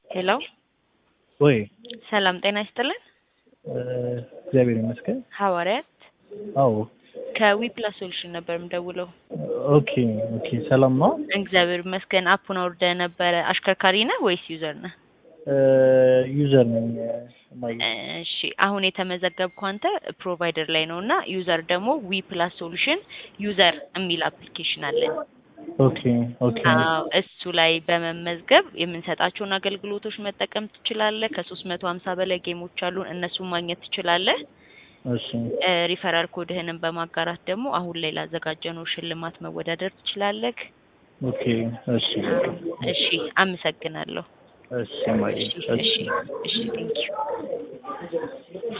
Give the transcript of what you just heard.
ሄሎ ወይ ሰላም ጤና ይስጥልን። እግዚአብሔር ይመስገን። ሐዋርያት አዎ ከዊፕላስ ሶሉሽን ነበር የምደውለው። ኦኬ ኦኬ። ሰላም ነው? እግዚአብሔር ይመስገን። አፑን አውርደህ ነበረ። አሽከርካሪ ነህ ወይስ ዩዘር ነህ? ዩዘር ነኝ። ማይ እሺ አሁን የተመዘገብኩ አንተ ፕሮቫይደር ላይ ነው እና ዩዘር ደግሞ ዊ ፕላስ ሶሉሽን ዩዘር የሚል አፕሊኬሽን አለን። ኦኬ ኦኬ አዎ እሱ ላይ በመመዝገብ የምንሰጣቸውን አገልግሎቶች መጠቀም ትችላለህ። ከሶስት መቶ ሀምሳ በላይ ጌሞች አሉን፣ እነሱን ማግኘት ትችላለህ። እሺ እ ሪፈራል ኮድህንም በማጋራት ደግሞ አሁን ላይ ላዘጋጀነው ሽልማት መወዳደር ትችላለህ። ኦኬ እሺ እሺ አመሰግናለሁ። እሺ ማይ እሺ እሺ እሺ ቴንኪው